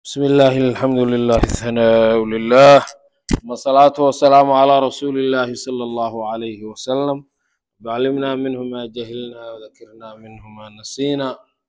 بسم الله الحمد لله الثناء لله ثم الصلاة والسلام على رسول الله صلى الله عليه وسلم وعلمنا منه ما جهلنا وذكرنا منه ما نسينا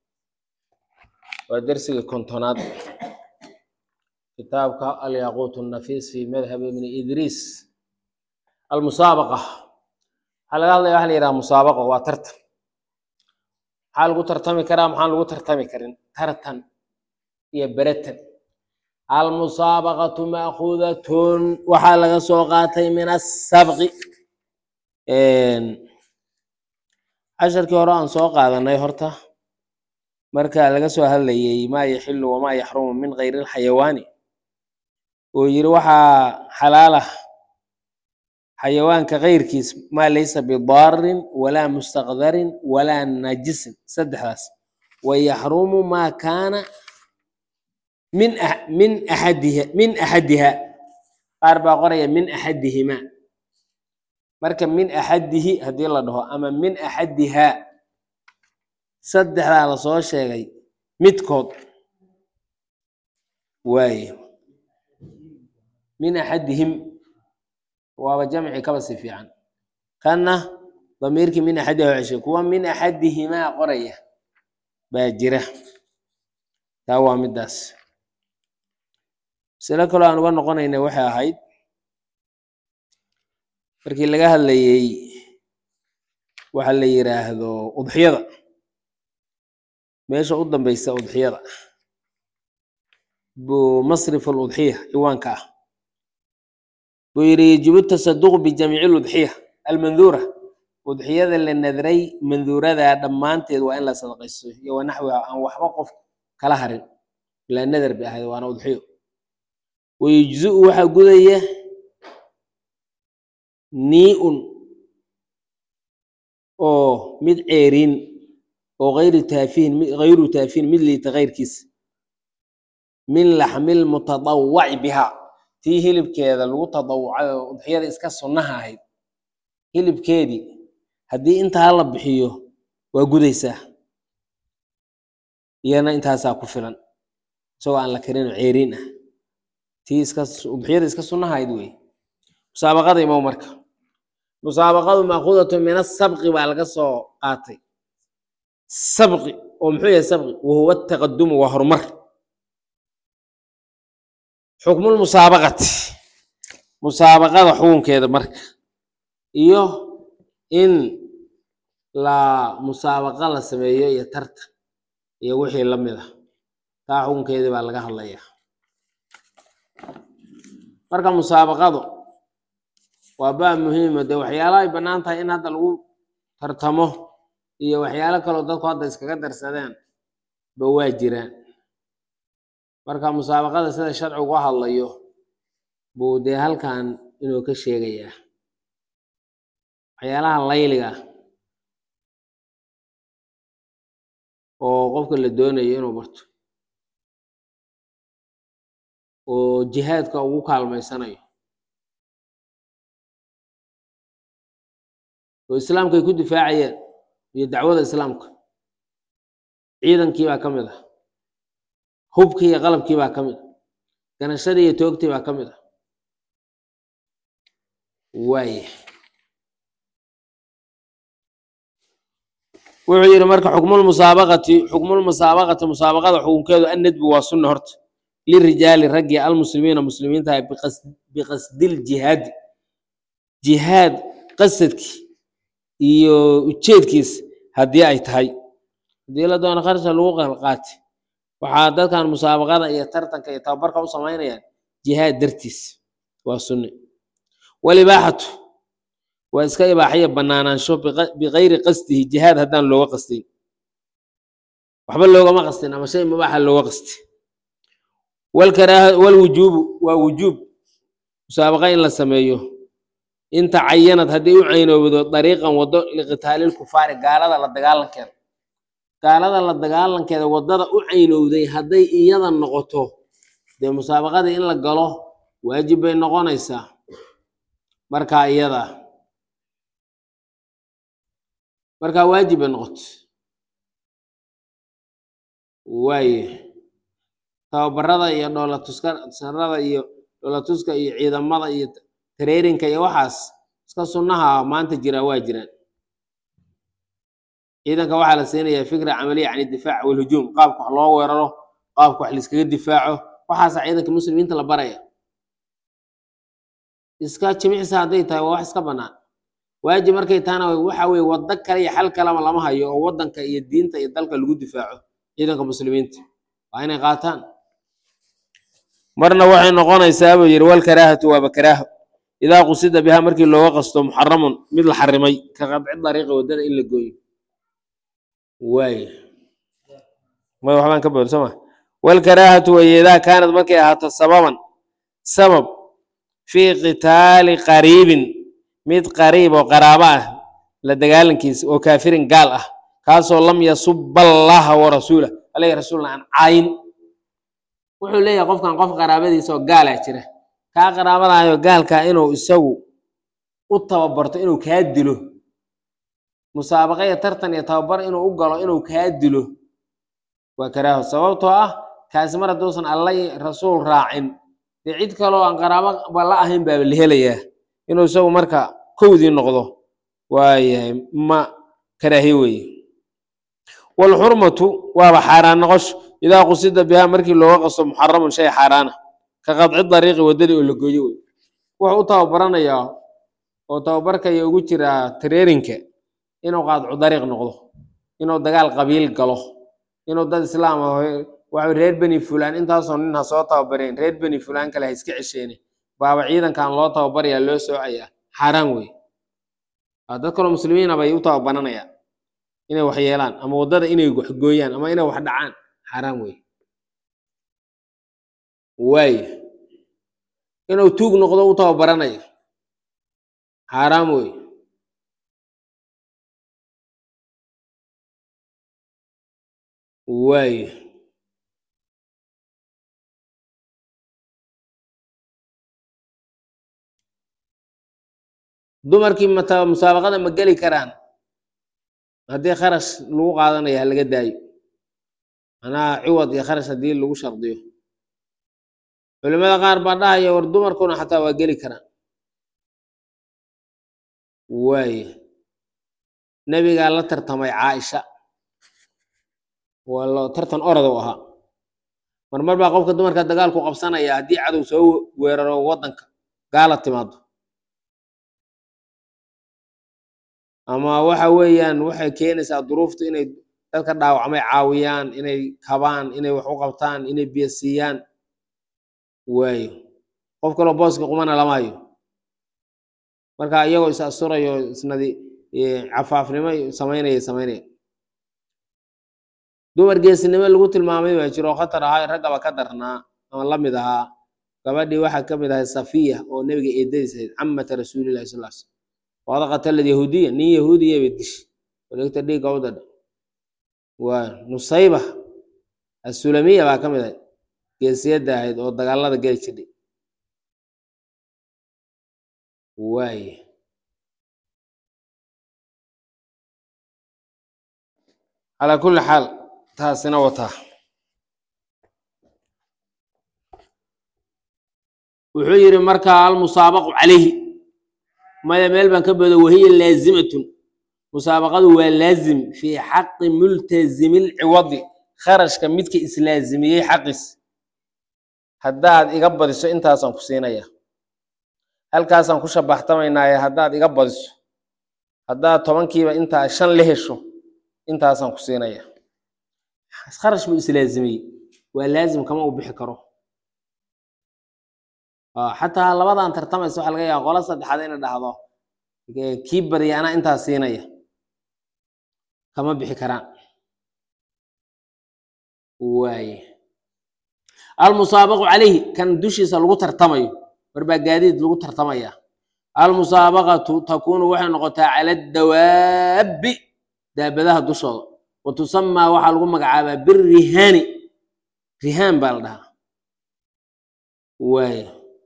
ودرسي كنتونات كتابك الياقوت النفيس في مذهب ابن إدريس المسابقة هل قال لي أهل يرى مسابقة وترتن maxaa lagu tartami karaa maxaan lagu tartami karin tartan iyo beratan almusaabaqatu maakuudatun waxaa laga soo qaatay min asabqi casharkii hore aan soo qaadanay horta marka laga soo hadlayay maa yaxilu wamaa yaxrumu min kayri lxayawaani oo yiri waxaa xalaalah xayawaanka kayrkiis maa laysa bidaarin walaa mustaqdarin walaa najisin saddexdaas wayaxrumu maa kaana min min axadiha min axadiha qaar baa qoraya min axadihimaa marka min axadihi haddii la dhaho ama min axadihaa saddexdaa lasoo sheegay midkood waaye min axadihim waaba jamci kaba si fiican kanna damiirkii min axadiha ceshay kuwa min axadihimaa qoraya baa jira taa waa midaas masalo kaloo aan uga noqonayna waxay ahayd markii laga hadlayey waxa la yiraahdo udxiyada meesha u dambeysa udxiyada buu masrif aludxiya ciwaanka ah buu yidhi yajibu tasaduqu bijamiici ludxiya almanduura udxiyada la nadray manduurada dhammaanteed waa in la sadaqaysto iyo wanaxwiha aan waxba qof kala harin ilaa nadar bay ahayd waana udxiyo wayujziu waxaa gudaya nii-un oo mid ceeriin oo ayru taafihin hayru taafihin mid liita kayrkiisa min laxmil mutadawaci bihaa tii hilibkeeda lagu tadawucay oo udxiyada iska sunnaha ahayd hilibkeedii haddii intaa la bixiyo waa gudaysaa iyana intaasaa ku filan isagoo aan la karinoo ceeriin ah tii iska udxiyada iska sunnaha ahayd wey musaabaqada imow marka musaabaqadu maakuudatu min asabqi baa laga soo qaatay sabqi oo muxuu yahay sabqi wahuwa taqadumu waa horumar xukmulmusaabaqati musaabaqada xukunkeeda marka iyo in la musaabaqa la sameeyo iyo tarta iyo wixii la mid ah taa xukunkeedii baa laga hadlayaa marka musaabaqadu waa baa muhiima dee waxyaalaha ay bannaan tahay in hadda lagu tartamo iyo waxyaalo kaloo dadku hadda iskaga darsadeen ba waa jiraan marka musaabaqada sida sharcigu u hadlayo buu dee halkan inuu ka sheegayaa waxyaalaha layliga oo qofka la doonayo inuu barto oo jihaadka ugu kaalmaysanayo oo islaamka ay ku difaacayeen iyo dacwada islaamka ciidankii baa ka mid ah hubkii iyo qalabkii baa ka mid ah ganashadii iyo toogtii baa ka mid ah waaya wuxuu yidhi marka xukmulmusaabaqati xukmulmusaabaqati musaabaqada xukunkeedu annadbu waa sunna horta lirijaali raggii almuslimiina muslimiinta biqasdiljihaadi jihaad qasadkii iyo ujeedkiis haddii ay tahay haddii la doono kharsha lagu qalqaati waxaa dadkan musaabaqada iyo tartanka iyo tababarka u samaynayaan jihaad dartiis waa sunne walibaaxatu waa iska ibaaxaya banaanaansho bikayri qasdihi jihaad haddaan looga qastin waxba loogama qastin ama shay mubaaxa looga qasti walkaraaha walwujuubu waa wujuub musaabaqa in la sameeyo in tacayanad haddii u caynoobdo dariiqan waddo liqitaalilkufaari gaalada la dagaalankeeda gaalada la dagaalankeeda waddada u caynowday hadday iyada noqoto dee musaabaqadii in la galo waajib bay noqonaysaa markaa iyada markaa waajib bay noqoto waaye tababarada iyo dhoolatuskarada iyo dhoolatuska iyo ciidamada iyo tareerinka iyo waxaas iska sunnaha maanta jira waa jiraan ciidanka waxaa la siinayaa fikra camaliya can idifaac walhujuum qaabka wax loo weeraro qaabka wax laiskaga difaaco waxaasa ciidanka muslimiinta la baraya iska jimicsa hadday tahay waa wax iska bannaan waajib markay tahana waxa weye waddo kale iyo xal kalama lama hayo oo waddanka iyo diinta iyo dalka lagu difaaco ciidanka muslimiinta waa inay qaataan marna waxay noqonaysaa buu yidhi walkaraahatu waaba karaaho idaa qusida bihaa markii looga qasto muxaramun mid la xarimay ka qadci dariiqi waddada in la gooyo waay may waxbaan ka bood sooma walkaraahatu weye idaa kaanad markay ahaato sababan sabab fii qitaali qariibin mid qariib oo qaraabo ah la dagaalankiisa oo kaafirin gaal ah kaasoo lam yasuba allaha wa rasuulah alayhi rasuulna aan caayin wuxuu leeyahay qofkan qof qaraabadiisa oo gaalaa jira kaa qaraabadaayo gaalkaa inuu isagu u tababarto inuu kaa dilo musaabaqa iyo tartan iyo tababar inuu u galo inuu kaa dilo waa karaaho sababtoo ah kaasi mar hadduusan alla rasuul raacin dee cid kaloo aan qaraabo la ahayn baaba la helayaa inuu isagu marka kowdii noqdo waayahay ma karaahiye weeye walxurmatu waaba xaaraan noqosho idaa qusida bihaa markii looga qasto muxaramun shay xaaraana ka qadci dariiqi waddadii oo la gooyo wey wuxuu u tababaranayaa oo tababarkaya ugu jiraa tareerinka inuu qaadcu dariiq noqdo inuu dagaal qabiil galo inuu dad islaam ah waxa reer beni fulaan intaasoo nin ha soo tababareen reer beni fulaan kale ha iska cesheene baaba ciidankan loo tababarayaa loo soocayaa xaaraan wey dad kaloo muslimiina bay u tababaranayaan inay wax yeelaan ama waddada inay wax gooyaan ama inay wax dhacaan xaaraan wey waay inuu tuug noqdo u tababaranayo xaaraam wey waay dumarkii mata musaabaqada ma geli karaan haddii kharash lagu qaadanayo ha laga daayo manaa ciwad iyo kharash haddii lagu shardiyo culimada qaar baa dhahaya war dumarkuna xataa waa geli karaan waaya nebigaa la tartamay caaisha waa lo tartan orad u ahaa marmar baa qofka dumarka dagaalku qabsanaya haddii cadow soo weeraro waddanka gaala timaado ama waxa weeyaan waxay keenaysaa duruuftu inay dadka dhaawacmay caawiyaan inay kabaan inay wax u qabtaan inay biyo siiyaan waayo qof kaloo booska qumana lama hayo marka iyagoo is asturayo isnadi cafaafnimo samaynaya samaynaya dumar geesinimo lagu tilmaamay baa jiro oo khatar ahaa raggaba ka darnaa ama la mid ahaa gabadhii waxaa ka mid ahay safiya oo nebiga eedadiis ahayd camata rasuulillahi sal slam wada qatalad yahuudiya nin yahuudiya bay dishi walegta dhiigga u dadha waa nusayba asulamiya baa ka mid ahayd geesiyadda ahayd oo dagaalada geli jidhay waaye calaa kulli xaal taasina wataa wuxuu yidhi markaa almusaabaqu calayhi maya meel baan ka boodo wahiya laazimatun musaabaqadu waa laazim fii xaqi multazimi lciwadi kharashka midka islaazimiyey xaqiis haddaad iga badiso intaasaan ku siinaya halkaasaan ku shabaxtamaynaaye haddaad iga badiso haddaad tobankiiba intaa shan la hesho intaasaan ku siinaya kharash buu islaazimiyey waa laazim kama u bixi karo xataa labadan tartamaysa waxa laga yaaba qola saddexaad ina dhahdo kii badiya anaa intaas siinaya kama bixi karaan waaye almusaabaqu calayhi kan dushiisa lagu tartamayo warbaa gaadiid lagu tartamaya almusaabaqatu takuunu waxay noqotaa cala adawaabi daabadaha dushooda wa tusamaa waxaa lagu magacaabaa birihaani rihaan baa la dhahaa waaye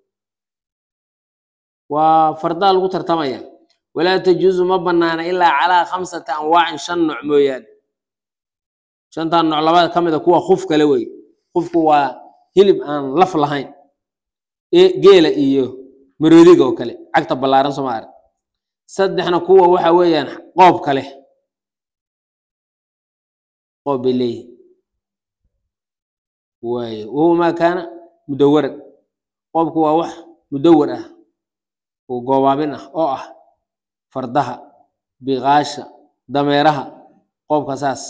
waa fardaa lagu tartamaya walaa tajuusu ma banaana ilaa calaa khamsati anwaacin shan nooc mooyaane shantan nooc labada ka mida kuwa khuf kale wey khufku waa hilib aan laf lahayn ee geela iyo maroodiga oo kale cagta ballaaran soo ma arag saddexna kuwa waxa weeyaan qoobka leh qoob bay leeyihin waaye wahuwa maa kaana mudawaran qoobku waa wax mudawar ah oo goobaabin ah oo ah fardaha biqaasha dameeraha qoobka saas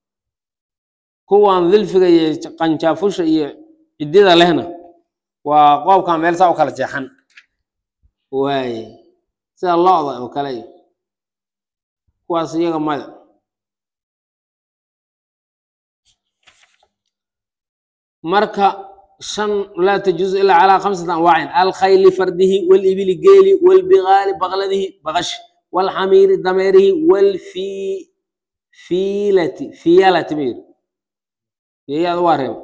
kuwan dilfiga iyo qanjaafusha iyo ciddida lehna waa qoobkan meel saa u kala jeexan waaye sida lo-da oo kale iyo kuwaas iyaga maya marka shan laa tajuuzu ilaa calaa khamsati anwaacin alkhayli fardihi walibili geeli walbigaali baqladihi baqash walxamiiri dameerihi walfiilati fiyalati ma yiri fiyayaada waa reeba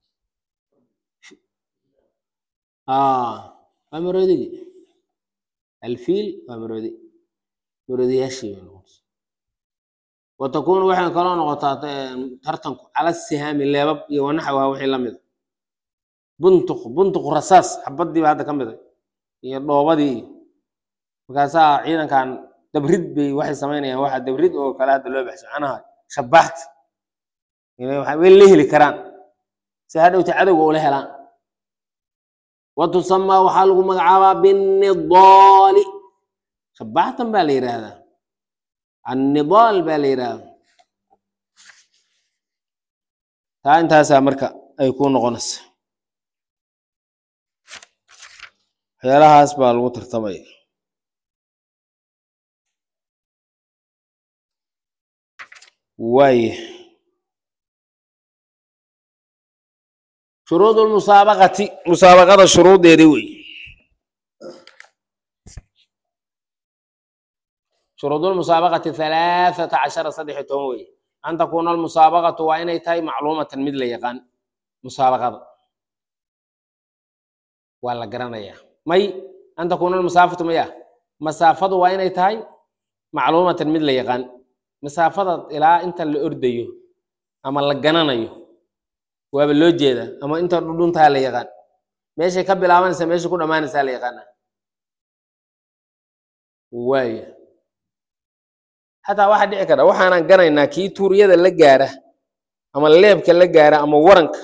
waa maroodigi alfiil waa maroodi maroodiyaashii bay noqotay watakunu waxay kaloo noqotaa tartanku cala sihaami leebab iyo wanaxwaha wixii la mida buntuq buntuq rasaas xabadiiba hadda ka mida iyo dhoobadii iyo markaasaa ciidankan dabrid bay waxay samaynayaan waxa dabrid oo kale hadda loo baxsho macnaha shabaxta way la heli karaan si hadhowta cadowga ula helaan watusamaa waxaa lagu magacaabaa binnidaali shabaxtan baa la yidhaahdaa annidaal baa la yidhaahdaa taa intaasaa marka ay ku noqonaysa waxyaalahaas baa lagu tartamaya waaya shuruud lmusaabaqati musaabaqada shuruudeedi wey shuruud lmusaabaqati halaathata cashara saddex iyo toban wey an takuuna almusaabaqatu waa inay tahay macluumatan mid la yaqaan musaabaqada waa la garanayaa may an takuuna almusaafatu maya masaafadu waa inay tahay macluumatan mid la yaqaan masaafada ilaa inta la ordayo ama la gananayo waaba loo jeedaa ama inta dhudhuntaa la yaqaan meeshay ka bilaabanaysa meeshay ku dhammaanaysaa la yaqaana waaya xataa waxaa dhici kara waxaanan ganaynaa kii tuuryada la gaara ama leebka la gaara ama waranka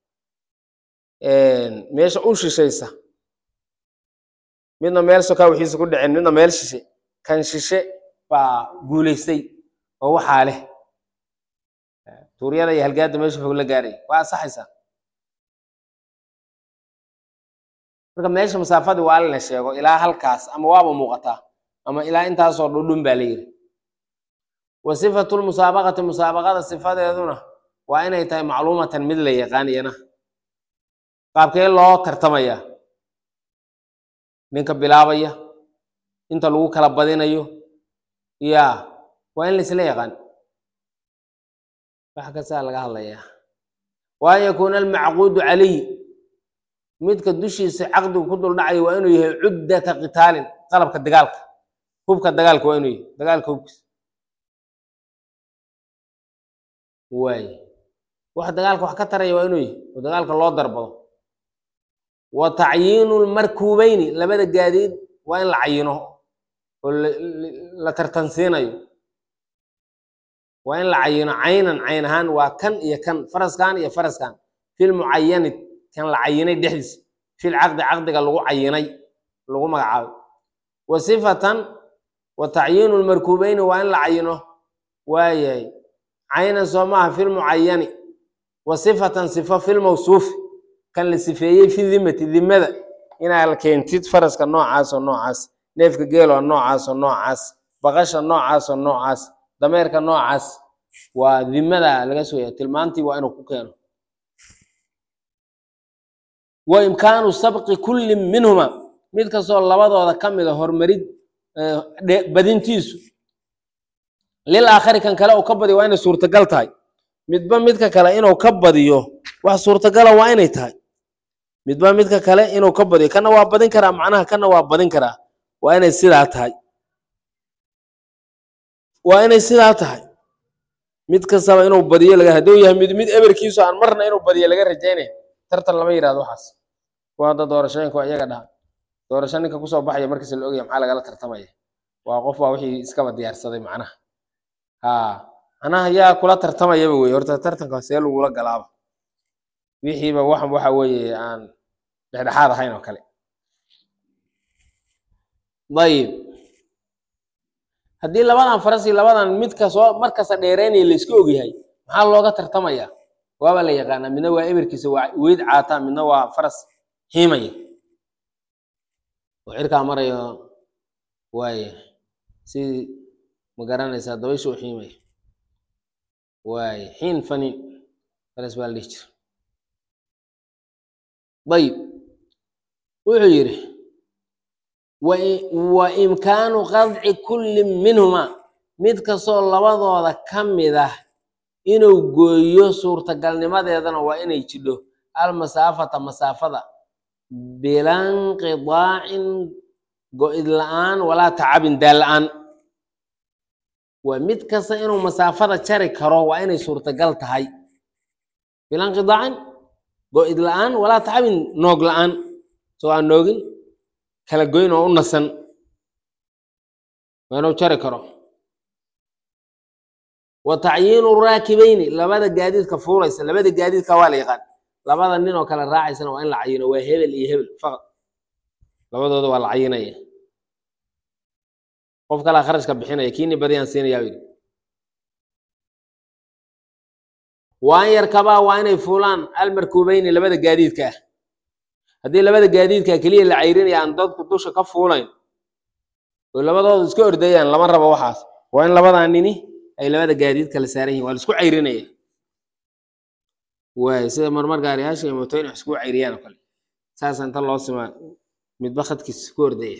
meesha u shishaysa midna meel sokaa wixiisa ku dhaceen midna meel shishe kan shishe baa guulaystay oo waxaa leh tuuryada iyo halgaada meesha fog la gaaray waa ansaxaysaa marka meesha masaafadii waa la sheego ilaa halkaas ama waaba muuqataa ama ilaa intaasoo dhudhun baa la yiri wa sifatu lmusaabaqati musaabaqada sifadeeduna waa inay tahay macluumatan mid la yaqaan iyana qaabkee loo tartamaya ninka bilaabaya inta lagu kala badinayo ya waa in laisla yaqaan wax kastaa laga hadlayaa wa an yakuuna almacquudu calayhi midka dushiisa caqdigu ku duldhacayo waa inuu yahay cuddata qitaalin qalabka dagaalka hubka dagaalka waa inuu yahay dagaalka hubkiisa waay wax dagaalka wax ka taraya waa inuu yahay oo dagaalka loo darbado wa tacyiinu lmarkuubeyni labada gaadiid waa in la cayino oo la tartansiinayo waa in la cayino caynan cayn ahaan waa kan iyo kan faraskan iyo faraskan filmucayani kan la cayinay dhexdiisa fil caqdi caqdiga lagu cayinay lagu magacaabay wa sifatan wa tacyiinu lmarkuubeyni waa in la cayino waayahay caynan soo maaha filmucayani wa sifatan sifo filmawsuufi kan la sifeeyey fi dimati dimada inaa keentid faraska noocaasoo noocaas neefka geeloo noocaasoo noocaas baqasha noocaasoo noocaas dameerka noocaas waa dimada laga sooya tilmaantii waa inuu ku keeno wa imkaanu sabqi kulli minhuma mid kastoo labadooda ka mida horumarid badintiisu lil aakhari kan kale uu ka badiyo waa inay suurtagal tahay midba midka kale inuu ka badiyo wax suurtagala waa inay tahay midba midka kale inuu ka badiyo kana waa badin karaa macnaha kana waa badin karaa waa inay sidaa tahay waa inay sidaa tahay mid kastaba inuu badiyo laga hadduu yahay mid mid eberkiisu aan marna inuu badiyo laga rajaynaya tartan lama yidhahdo waxaas kuwa hadda doorashooyinka waa iyaga dhaha doorasho ninka kusoo baxaya markiisa la ogaya maxaa lagala tartamaya waa qof waa wixii iskaba diyaarsaday macnaha ha macnaha yaa kula tartamayaba wey horta tartanka see lagula galaaba wixiiba wax waxa weeye aan dhexdhexaad ahayn oo kale ayib haddii labadan faras iyo labadan midka soo markasta dheereynaya la iska ogyahay maxaa looga tartamaya waaba la yaqaanaa midna waa eberkiisa waa weyd caataa midna waa faras xiimaya oo cirkaa marayo waaye si ma garanaysaa dabaysha u xiimaya waaye xiin fanin faras baa la dhihi jira ayib wuxuu yidhi wa imkaanu qadci kulli minhumaa mid kastoo labadooda ka mid ah inuu gooyo suurtagalnimadeedana waa inay jidho almasaafata masaafada bilanqidaacin go-id la-aan walaa tacabin daal la-aan waa mid kasta inuu masaafada jari karo waa inay suurtagal tahay bilanqidaacin go-id la-aan walaa tacabin noog la-aan soo aan noogin kala goyn oo u nasan waa inuu jari karo wa tacyiinu raakibayni labada gaadiidka fuulaysa labada gaadiidka waa la yaqaan labada nin oo kale raacaysana waa in la cayino waa hebel iyo hebel faqad labadooda waa la cayinaya qof kalaa kharashka bixinaya kiini badiyaan siinayaa yidhi waa in yarkabaa waa inay fuulaan almarkuubeyni labada gaadiidka ah haddii labada gaadiidka keliya la cayrinaya aan dadku dusha ka fuulayn oo labadooda iska ordayaan lama rabo waxaas waa in labadaa nini ay labada gaadiid kala saaran yihin waa la isku cayrinaya waay sida marmar gaariyaasha iyo mootooyin wax isku cayriyaan oo kale saasa inta loo simaa midba khadkiisa ku ordaya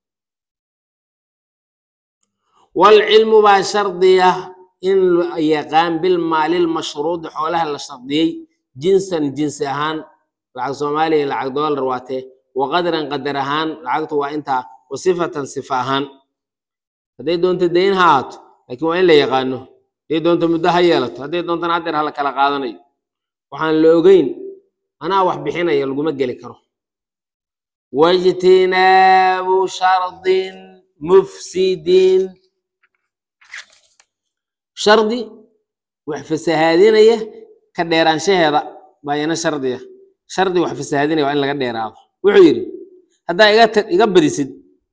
walcilmu baa shardiya in la yaqaan bilmaalil mashruudi xoolaha la shardiyey jinsan jinsi ahaan lacag soomaaliya iyo lacag doolar waatee wa qadran qadar ahaan lacagtu waa intaa wa sifatan sifa ahaan hadday doonto dayn ha ahaato laakiin waa in la yaqaano hadday doonto muddo ha yeelato hadday doontana haddeer hala kala qaadanayo waxaan la ogeyn anaa wax bixinaya laguma geli karo wajtinaabu shardin mufsidin shardi wax fasahaadinaya ka dheeraanshaheeda baa ina shardiya shardi wax fasahaadinaya waa in laga dheeraado wuxuu yidhi haddaa iga ta- iga badisid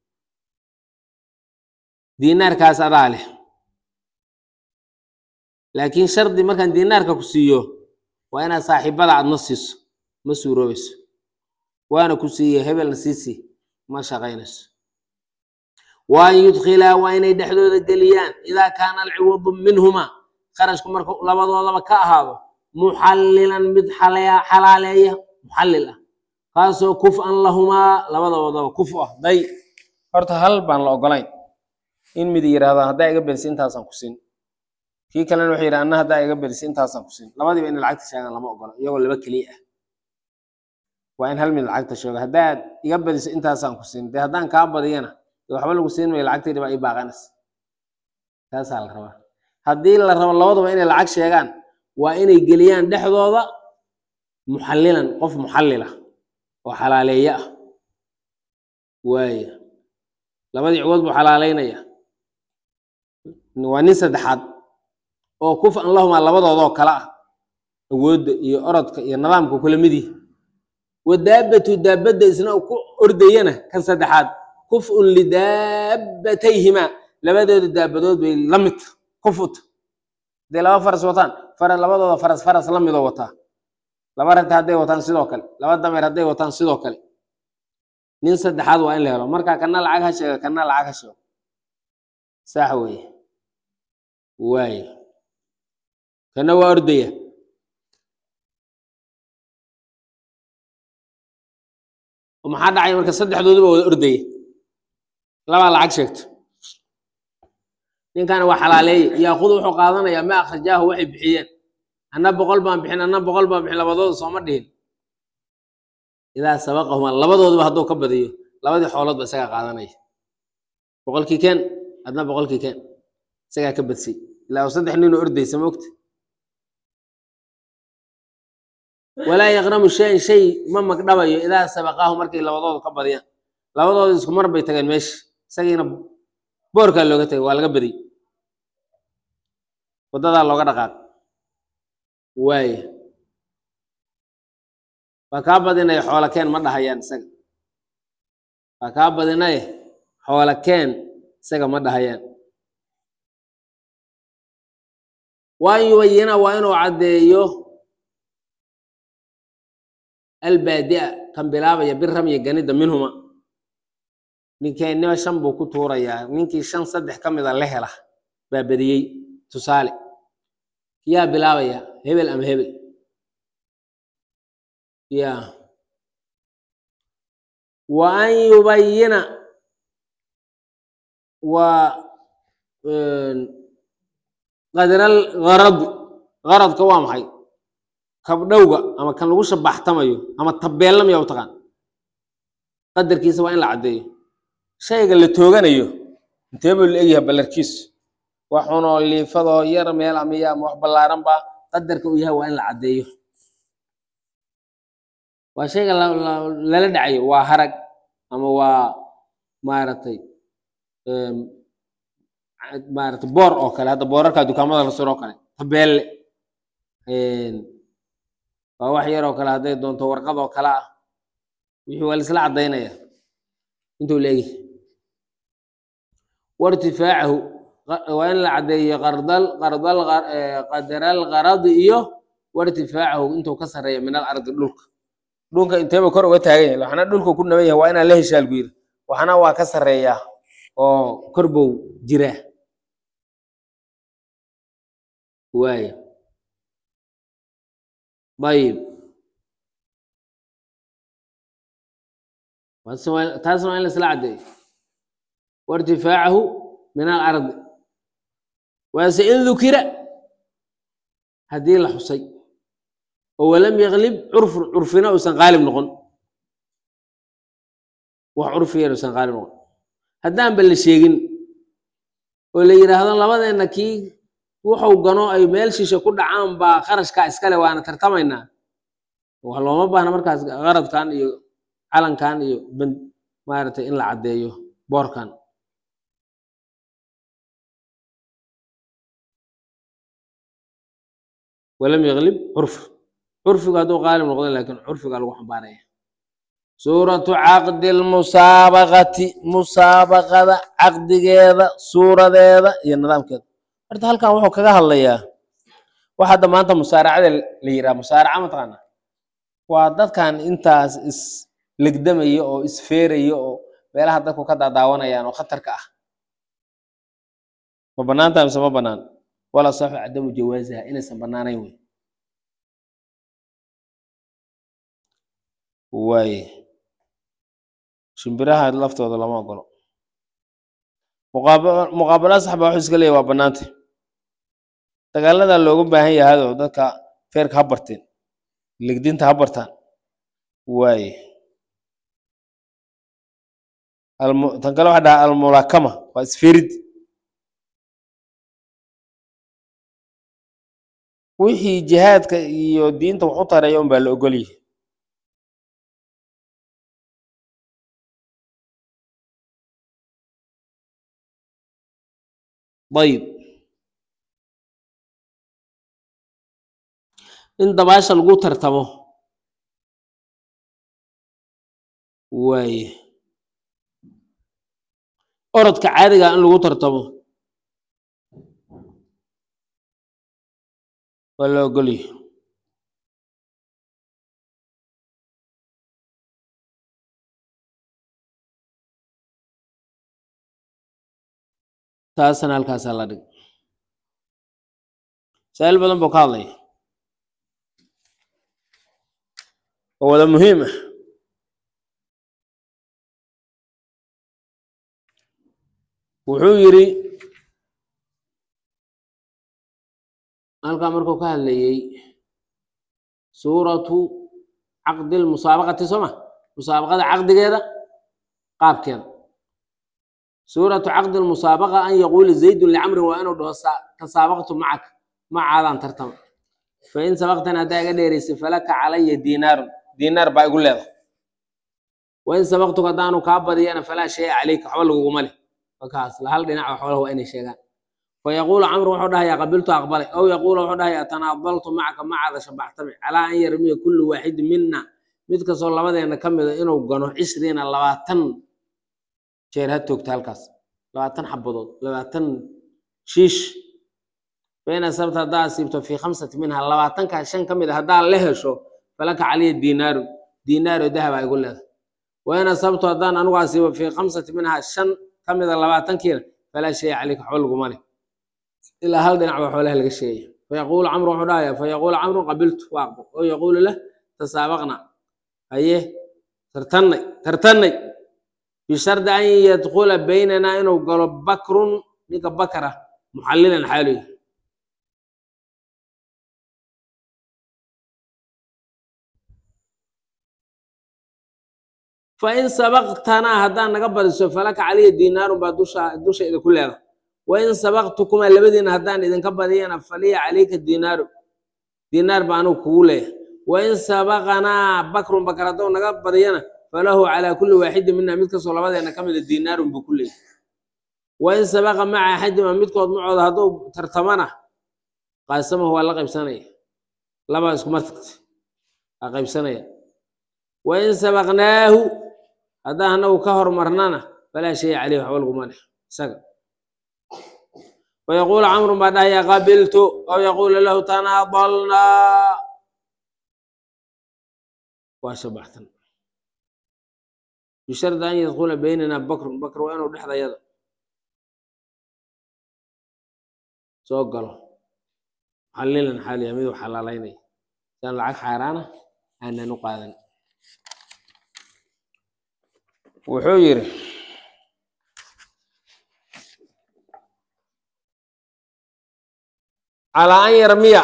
diinaarkaas adaa leh laakiin shardi markaan diinaarka ku siiyo waa inaad saaxiibada aadna siiso ma suuroobayso waana ku siiye hebelna siisi ma shaqaynayso wa an yudkhilaa waa inay dhexdooda geliyaan idaa kaana alciwadu minhumaa kharashku marka labadoodaba ka ahaado muxallilan mid xalaya- xalaaleeya muxallil ah kaasoo kuf-an lahumaa labadoodaba kuf u ah day horta hal baan la ogolayn in mid yidhaahdo haddaa iga bedisi intaasaan ku siin kii kalena wuxuu yidhi anna haddaa iga bedisi intaasaan ku siin labadiiba inay lacagta sheegaan lama ogolo iyagoo laba keliya ah waa in hal mid lacagta sheego haddaad iga badiso intaasaan ku siin dee haddaan kaa badiyana dee waxba lagu siin mayo lacagtaydi baa ii baaqanaysa taasaa la rabaa haddii la rabo labaduba inay lacag sheegaan waa inay geliyaan dhexdooda muxallilan qof muxallil ah oo xalaaleeye ah waaya labadii ciwood buu xalaaleynaya waa nin saddexaad oo kuf-an lahumaa labadoodoo kale ah awoodda iyo orodka iyo nidaamka kula midii wadaabatu daabadda isna uu ku ordayana kan saddexaad kuf-un lidaabatayhimaa labadooda daabadood bay la mid tahay kufut hadday laba faras wataan fara labadooda faras faras la midoo wataa laba ragta hadday wataan sidoo kale laba dameer hadday wataan sidoo kale nin saddexaad waa in la helo marka kana lacag ha sheega kana lacag ha sheego sax weeye waaye kana waa ordaya oo maxaa dhacay marka saddexdooduba wada ordaya labaa lacag sheegto ninkana waa xalaaleeye yaakudu wuxuu qaadanayaa ma akhrajaahu waxay bixiyeen anna boqol baan bixin anna boqol baan bixin labadooda sooma dhihin idaa sabaqahuma labadooduba hadduu ka badiyo labadii xoolood ba isagaa qaadanaya boqolkii keen adna boqolkii keen isagaa ka badsay ilaa uu saddex ninoo ordaysa ma ogta walaa yaqnamu shayan shay ma magdhabayo idaa sabaqaahu markay labadoodu ka badiyaan labadoodu isku mar bay tageen meesha isagiina boorkaa looga tagay waa laga badiyey waddadaa looga dhaqaaq waaya waa kaa badinaya xoola keen ma dhahayaan isaga waa kaa badinaya xoola keen isaga ma dhahayaan waan yubayina waa inuu caddeeyo albaadi'a kan bilaabaya biramyi ganida minhuma ninkeennima shan buu ku tuurayaa ninkii shan saddex ka mida la hela baa badiyey tusaale yaa bilaabaya hebel ama hebel ya wa an yubayina waa qadral garadi garadka waa maxay kabdhowga ama kan lagu shabaxtamayo ama tabeellamaya u taqaan qadarkiisa waa in la caddeeyo shayga la tooganayo intee buu la egyahay ballarkiisu waxunoo liifadoo yar meel amiya ama wax ballaaran baa qadarka uu yahay waa in la caddeeyo waa shayga lala dhacayo waa harag ama waa maaragtay maaragtay boor oo kale hadda boorarka dukaamada la suro oo kale tabeelle waa wax yar oo kale hadday doonto warqad oo kale ah wixii waa laisla caddaynaya intuu la egyahay wairtifaacahu waa in la caddeeyo qardal qardal qadaral qaradi iyo wairtifaacahu intuu ka sarreeya min al ardi dhulka dhulka inteeba kor uga taagan yahay waxna dhulka ku naban yahay waa inaan la heshaa lagu yiri waxna waa ka sarreeyaa oo kor bow jiraa waaya ayib taasna waa in laisla caddeeyo wairtifaacahu min alardi waase in dukira haddii la xusay oo walam yaklib curfun curfina uusan qaalib noqon wax curfiyan uusan qaalib noqon haddaanba la sheegin oo la yidhaahdo labadeenna kii wuxuu gano ay meel shishe ku dhacaan baa qarashkaa iskale waana tartamaynaa wax looma baahna markaas qaradkan iyo calankan iyo band maaragtay in la caddeeyo boorkan walam yaklib curf curfigu hadduu qaalib noqdo laakiin curfiga lagu xambaaraya suuratu caqdi lmusaabaqati musaabaqada caqdigeeda suuradeeda iyo nidaamkeeda horta halkan wuxuu kaga hadlayaa wax hadda maanta musaaracada la yidhaha musaaraca mataqaana waa dadkan intaas is legdamaya oo isfeeraya oo meelaha dadku ka daadaawanayaan oo khatarka ah ma banaanta mise ma banaan wala saxu cadamu jawaasiha inaysan banaanayn wey waaye shimbiraha laftooda lama ogolo muqaabala saxba waxu iska leeyahy waa banaanta dagaalada looga baahan yahayoo dadka feerka ha barteen legdinta ha bartaan waaye tan kale waxa dhaha almulakama waa isferid wixii jihaadka iyo diinta wax u tareeya un baa la ogol yahay ayib in dabaasha lagu tartamo waaye orodka caadiga in lagu tartamo waa la ogolyahay taasna halkaasaa la dhig masaa'il badan buu ka hadlaya oo wada muhiim ah wuxuu yidhi halkaa markuu ka hadlayey suuratu caqdi lmusaabaqati soo ma musaabaqada caqdigeeda qaabkeeda suuratu caqdi lmusaabaqa an yaquula zaydun licamrin waa inuu dhaho tasaabaqtu macak macaadaan tartama fain sabaqtana haddaa iga dheeraysay falaka calaya diinaarun diinaar baa igu leeda wain sabaqtuka haddaanu kaa badiyana falaa shaya calayka waxba laguguma leh markaas hal dhinaca xoolaha waa inay sheegaan fayaquulu camru wuxuu dhahayaa qabiltu aqbalay ow yaquulu wuxuu dhahayaa tanaadaltu macaka macada shabaxtami calaa an yarmiya kullu waaxidi mina mid kastoo labadeena ka mida inuu gano cishriina labaatan jeer ha toogta halkaas labaatan xabadood labaatan shiish fain asabta haddaa asiibto fii khamsati minha labaatankaa shan ka mid a haddaa la hesho falaka caliya diinaaru diinaaro dahaba igu leeda wain asabtu haddaan anigu asiibo fii khamsati minha shan ka mida labaatankiina falaa shaya caleyka waxba laguma leh ilaa hal dhinac baa xoolaha laga sheegaya fayaquulu camru wuxuu dhahaya fayaquulu camru qabiltu waa aqbal oo yaquulu lah tasaabaqna haye tartannay tartannay bishardi an yadkula baynanaa inuu galo bakrun ninka bakara muxallilan xaaluy fain sabaqtanaa haddaan naga badiso falaka caliya diinaarun baa dusha dushayda ku leeda wain sabaqtukumaa labadiina haddaan idinka badiyana faliya calayka diinaaru diinaar baa anugu kugu leeyahay wain sabaqanaa bakrun bakar hadduu naga badiyana falahu calaa kulli waaxidin mina mid kastoo labadeena ka mida diinaarun buu ku leeyahay wain sabaqa maca axadima midkood macooda hadduu tartamana qaasamahu waa la qaybsanaya labaa isku martagta waa qaybsanaya wain sabaqnaahu haddaan anagu ka hormarnana falaa shaya caleyh waxba laguma leh isaga wayaquulu camrun baa dhahaya qabiltu aw yaquulu lahu tanaadalnaa waa shabaxtan bishardi an yadkula baynana bakrun bakr waa inuu dhexdayada soo galo xalilan xaaliya miduu xalaalaynaya siaan lacag xaaraana aanan u qaadan wuxuu yidhi calaa an yarmiya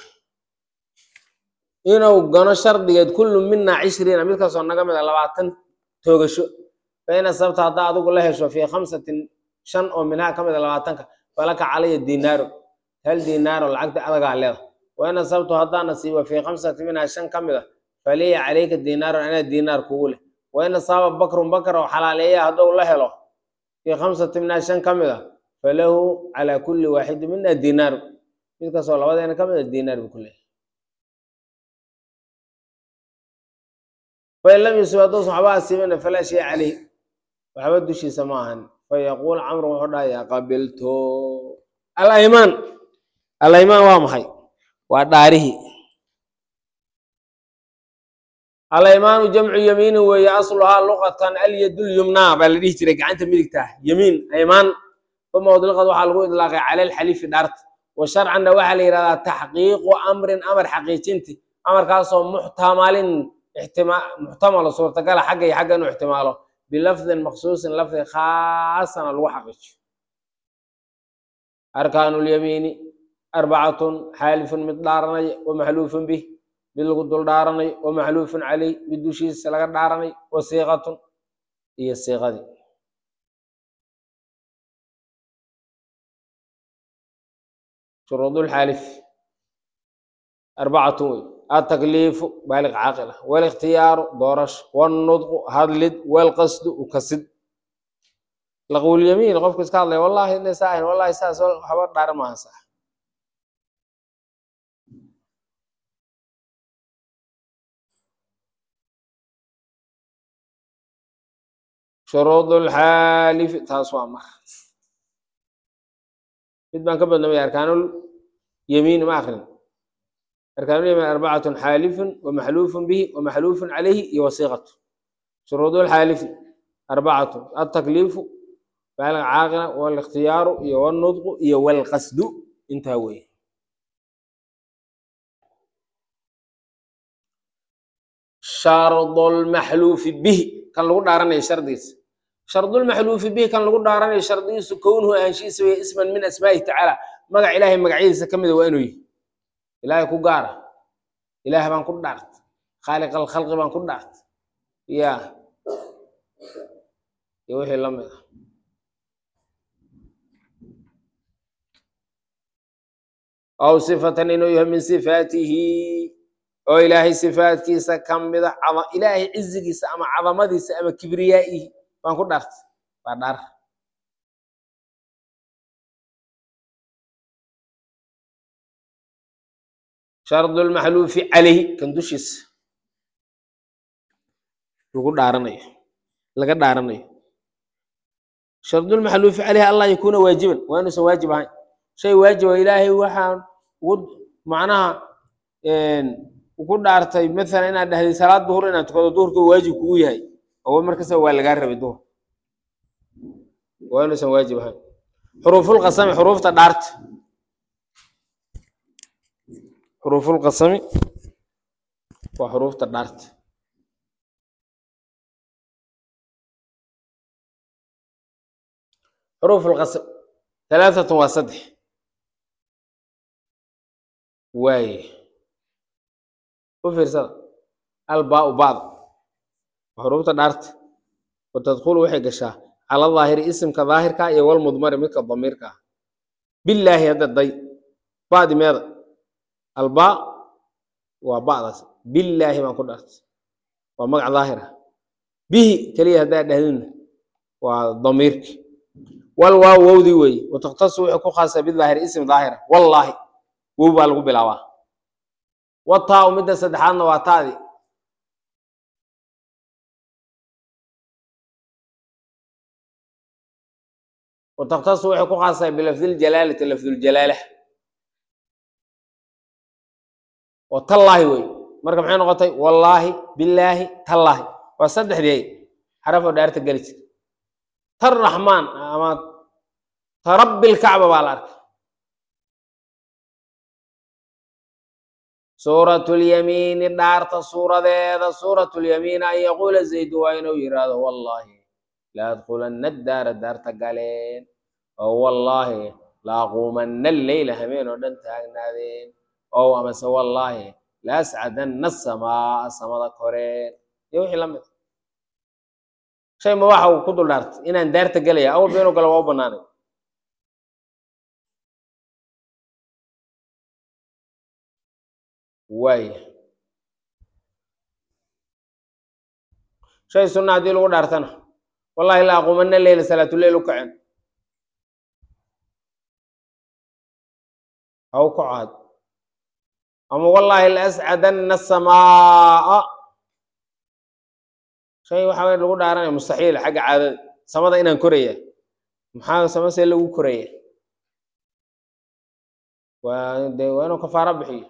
inuu gano shardigeed kullu mina cishriina mid kastoo naga mida labaatan toogasho fain asabta haddaa adigu la hesho fii khamsatin shan oo minhaa ka mida labaatanka falaka calaya diinaaru hal diinaaro lacagta adagaa leeda wain asabtu haddaan nasiibo fii khamsati minhaa shan ka mida faliya calayka diinaarun anaa diinaar kugu leh wain asaaba bakrun bakar oo xalaaleeya hadduu la helo fii khamsati minhaa shan ka mid a falahu calaa kulli waaxidin mina diinaaru mid kastoo labadeena ka mid a diinaar buu ku leeyahay fain lam yusib hadduusan waxba asiibina falaa shay caleyh waxba dushiisa ma ahan fayaquul camru wuxuu dhahayaa qabilto alaymaan alaymaan waa maxay waa dhaarihii alaymaanu jamcu yamiinin weeye asluhaa luqatan alyadulyumnaa baa la dhihi jiray gacanta midigta ah yamiin aymaan uma udliqad waxaa lagu idlaaqay cala alxalifi dhaarta wa sharcanna waxaa la yidhahdaa taxqiiqu amrin amar xaqiijinti amarkaasoo muxtamalin muxtamalo suurtagala xagga iyo xagga inuu ixtimaalo bilafdin maqsuusin lafdi khaasana lagu xaqiijiyo arkaanu lyamiini arbacatun xaalifun mid dhaaranay wa maxluufun bih mid lagu dul dhaaranay wa maxluufun caleyh mid dushiisa laga dhaaranay wa siiqatun iyo siiqadii shuruudulxaalif arbacatun wey atakliifu baaliq caaqil ah walikhtiyaaru doorasho walnudqu hadlid walqasdu ukasid laqwulyamiin qofku iska hadlaya wallahi inay saa ahayn wallahi saas waxba dhaaran maaha sax shuruudulxaalifi taas waa mar mid baan ka badnamay arkaanul yamiin ma akrin arkaanulyamin arbacatun xaalifun wamaxluufun bihi wamaxluufun calayhi iyo wasiiqatu shuruudulxaalifi arbacatun altakliifu baaliq caaqila walikhtiyaaru iyo walnudqu iyo walqasdu intaa weeye shardulmaxluufi bihi kan lagu dhaaranayo shardigiisa shardulmaxluufi bihi kan lagu dhaaranayo shardigiisu kownuhu ahaanshihiisa weye isman min asmaa'ihi tacaala magac ilaahay magacyadiisa ka mida waa inuu yihi ilaahay ku gaara ilaah baan ku dhaartay khaaliq alkhalqi baan ku dhaartay ya iyo wixii la mid ah aw sifatan inuu yahay min sifaatihi oo ilaahay sifaatkiisa ka mida cada- ilaahay cizigiisa ama cadamadiisa ama kibriyaa'ihi baan ku dhaartay waa dhaar shardu lmaxluufi calayhi kan dushiisa lagu dhaaranayo laga dhaaranayo shardulmaxluufi calayhi allah yakuuna waajiban waa inuusan waajib ahayn shay waajiba ilaahay waxaan ugu macnaha ugu dhaartay maalan inaad dhahday salaad duhur inaad tukado duhurka uu waajib kugu yahay oo markasta waa lagaa rabay duhur waa inuusan waajib ahayn xuruufulqasami xuruufta dhaarta xuruufulqasami waa xuruufta dhaarta حروف القسم ثلاثة وصدح واي وفرصة الباء بعض حروف دارت وتدخل وحي قشاه على الظاهر اسم كظاهر كا يوال مضمر مثل الضمير كا بالله هذا الضي بعد ماذا الباء وبعض بالله ما كنت أرت ومقع ظاهرة به كليه هذا دهن وضميرك والواو وودي وي وتختص وحي كو خاصة بالظاهر اسم ظاهرة والله وو baa lagu bilaabaa wataa midda saddexaadna waa taadii وتختص وحي كو خاصة بلفظ الجلالة لفظ الجلالة وتالله وي marka maxay noqotay wallaahi billaahi tallaahi waa saddexdii xarafoo dhaarta geli jir tar raxmaan ama tarabbi lkacba baa la arkay suuratu lyamiini dhaarta suuradeeda suuratu lyamiin an yaquula zaydu waa inuu yidhaahdo wallaahi la adkulanna daara daarta galeen oo wallaahi la aquumanna alleyla habeen oo dhan taagnaadeen oo amase wallaahi la ascadanna asamaa samada koreen iyo wixii la mid shay ma waxa uu ku dul dhaartay inaan daarta gelaya awalba inuu galo waa u banaanay waaya shay sunna haddii lagu dhaartana wallahi la aquumanna leyla salaatuleyl u kaceen ha u kaco had ama wallahi la ascadanna asamaa shay waxa weye lagu dhaaranaya mustaxiil xagga caadada samada inaan koraya maxaa sama see lagu koraya waa de waa inuu kafaaro bixiyo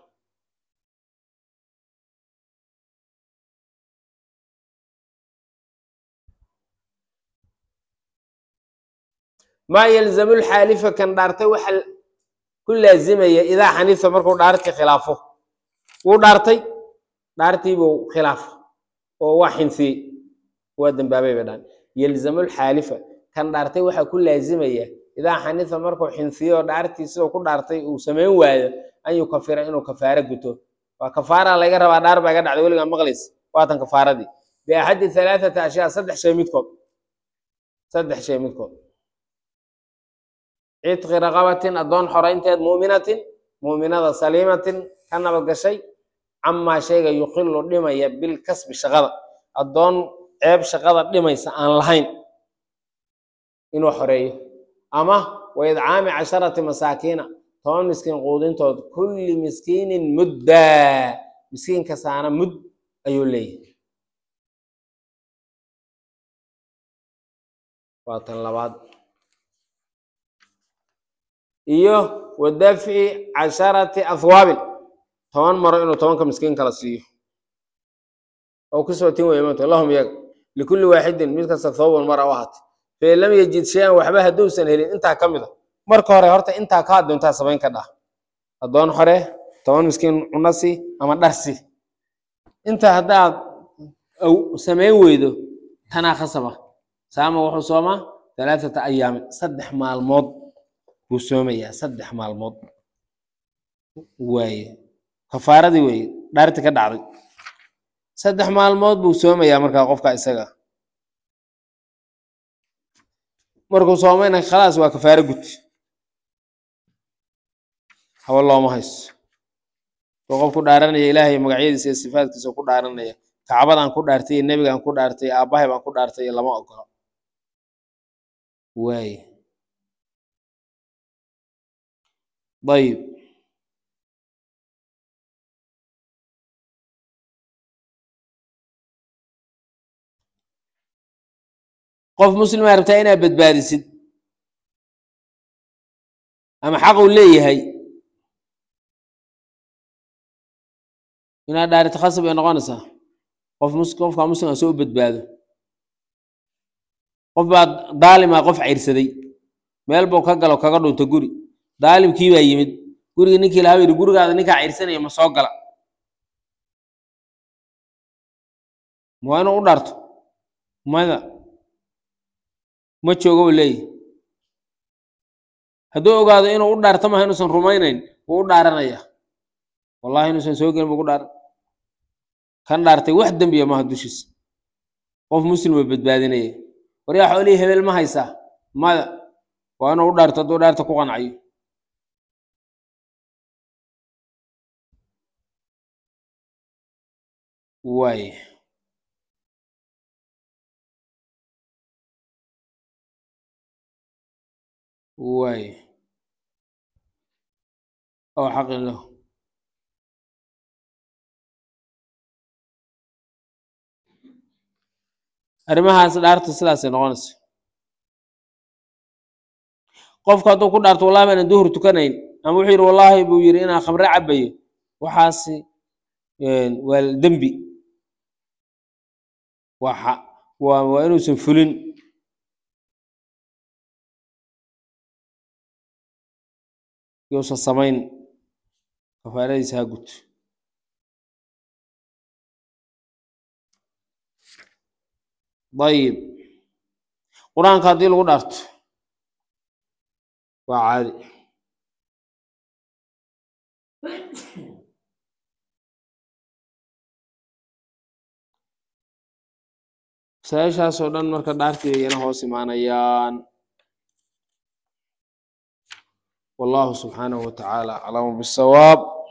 maa yalzamu lxaalifa kan dhaartay waxa ku laazimaya idaa xanifa markuu dhaartii khilaafo wuu dhaartay dhaartiibuu khilaafo oo waa xinsiyey waa dembaabay bay dhaan yalzamu lxaalifa kan dhaartay waxaa ku laazimaya idaa xanifa markuu xinsiyo oo dhaartii siduu ku dhaartay uu samayn waayo an yukafira inuu kafaaro guto waa kafaara laga rabaa dhaar baa iga dhacday weligaa maqlays waatan kafaaradii biaxadi halaathata ashyaa saddex shay midkood saddex shay midkood cidqi raqabatin addoon xoraynteed muuminatin muuminada saliimatin ka nabad gashay camaa shayga yuqilu dhimaya bilkasbi shaqada addoon ceeb shaqada dhimaysa aan lahayn inuu xoreeyo ama wa idcaami casharati masaakiina toban miskiin quudintood kulli miskiinin muddaa miskiin kastaana mud ayuu leeyahay waa tan labaad iyo wa dafci casharati ahwaabin toban maro inuu tobanka miskiin kala siiyo oo kuswatin wey maanta lahum iyaga likulli waaxidin mid kasta thawban mara u ahaatay fain lam yajid shay-an waxba hadduusan helin intaa ka mid a marka hore horta intaa ka addoontaa samayn ka dhah addoon xore toban miskiin cunasi ama dharsi intaa haddaad samayn weydo tanaa khasaba saama wuxuu soomaa halaathata ayaamin saddex maalmood buu soomayaa saddex maalmood waaye kafaaradii weye dhaarti ka dhacday saddex maalmood buu soomayaa markaa qofka isaga markuu soomayna khalaas waa kafaaro gud haba looma hayso oo qof ku dhaaranaya ilaahay magacyadiisa iyo sifaadkiisa ku dhaaranaya kacbadaan ku dhaartay iyo nebigaan ku dhaartay aabbahay baan ku dhaartay iyo lama ogolo waaye ayib qof muslimaa rabtaa inaad badbaadisid ama xaq uu leeyahay inaad dhaarito khasab ay noqonaysaa qof mus qofka muslimka soo badbaado qof baa daalima qof cayrsaday meel buu ka galo kaga dhunto guri daalimkii baa yimid gurigii ninkii lahaa yidhi gurigaada ninkaa cayrsanaya ma soo gala ma waa inuu u dhaarto mada ma joogo u leeyahy hadduu ogaado inuu u dhaarto maha inuusan rumaynayn wuu u dhaaranaya wallahi inuusan soo gelin buu ku dhaaran kan dhaartay wax dembiya maaha dushiisa qof muslim oo badbaadinaya waryaa xoolihii hebel ma haysaa mada waa inuu u dhaarto hadduu dhaarta ku qancayo waay waay oo xaqin lahu arrimahaas dhaarta sidaasay noqonaysa qofku hadduu ku dhaarto wallahi baanan duhur tukanayn ama wuxuu yidhi wallaahi buu yidhi inaan khamre cabayo waxaasi waa dembi waa xa- waa waa inuusan fulin yousan samayn kafaaradiisa ha guto ayib qur-aanka haddii lagu dhaarto waa caadi masaa-ishaas oo dhan marka dhaartii ayana hoos imaanayaan wallahu subxaanahu wa tacaala aclamu bisawaab